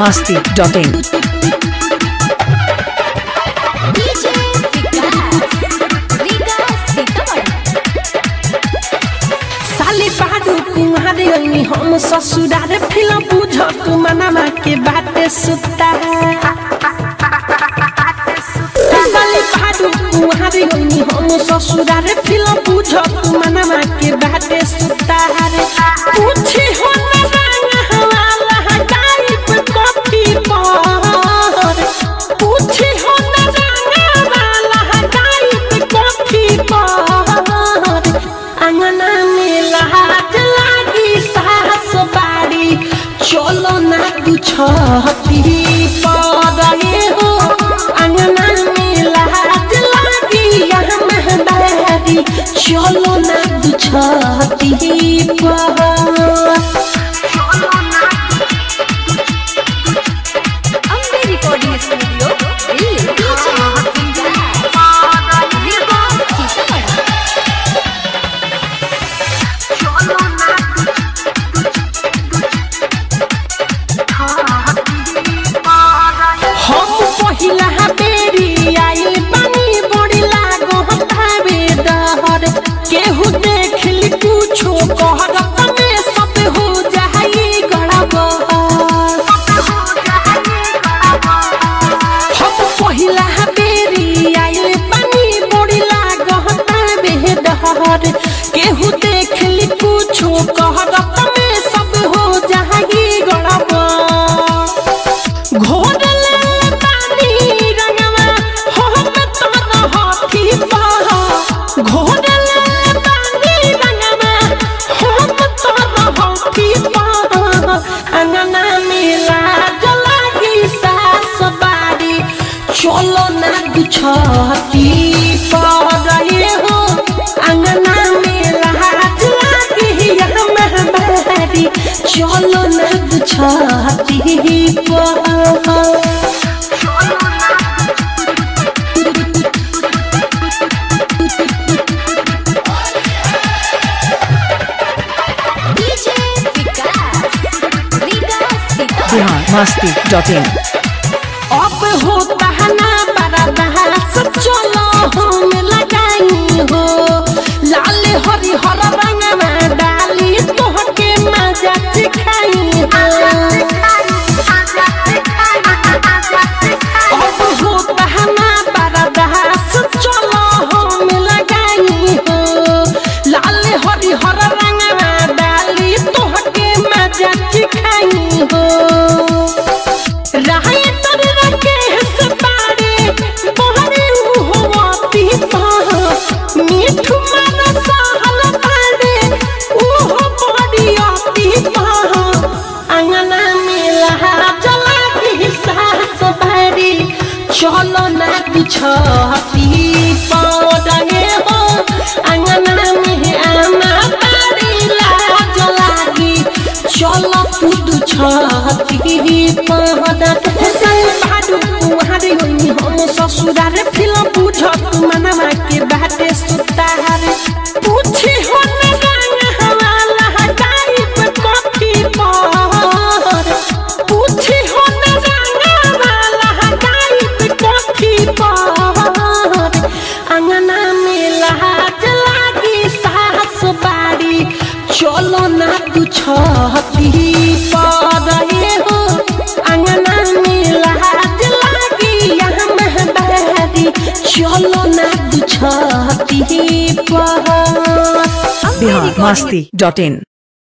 biharmasti.in DJ Vikas Vikas Sitamarhi साली बाडू कुमारे ओनी हम ससुरारे फिल्म बुझ तू मनामा के बाटे सुता साली बाडू कुमारे ओनी हम ससुरारे फिल्म बुझ तू मनामा के बाटे सुता पूछी हो ना रंग हवाला टाइप कॉफी पर पूछी हो ना रंग हवाला टाइप कॉफी पर अंगना में लहाट लागी साहस बाड़ी चलो ना गुछती पड़े हो अंगना में लहाट लागी यहाँ महबारी चलो ना गुछती पड़ Ambe recording studio Delhi DJ Vikas Vikas Sitamarhi हम पहिला बेरी आइल पानी बड़ी लागो हतावे डहर केहू देख ली कुछो कहर तमे सब हो जाई गड़बड़ हम पहिला बेरी आइल पानी बड़ी लागो हतावे डहर केहू देख ली कुछो कहर तमे सब हो जाई गड़बड़ घोरले पानी रंगवा हम तोर हाथी पहा घोरले पानी रंगवा हम तोर हाथी पहा अंगना मिला जलागी सास बारी चलो ना गुछती पड़े हो अंगना मिला जलागी हम बारी चलो ना गुछती पड़ डीजे विकास विकास सीतामढ़ी biharmasti.in अब होता है ना बड़ा बहस चलो हम लगाई हो लाल हरी हर रंग में डाली तोहके मजा सिखाई हो अब होता है ना बड़ा बहस चलो हम लगाई हो लाल हरी हर रंग में डाली तोहके मजा सिखाई हो रहे तर रखे हस पारे बहरे होती पहा मीठू मन सहल पारे ओहो बड़ी आती पहा अंगना में लहा जला के सास भरी चलो ना बिछती पौडे हो अंगना में आमा पारी लाज लागी चलो पुदु छती पहदा संग भाडु कुहारे होई हम ससुरार फिल्म बुझ तू मनमा के बाटे सुतार पूछी हो न रंग हवाला टाइप कॉफी पर पूछी हो न रंग हवाला टाइप कॉफी पर अंगना में लहाट लागी साहस बाड़ी चलो ना गुछती पड़े हो अंगना में लहाट लागी यहाँ महबारी चलो ना गुछती पड़ biharmasti.in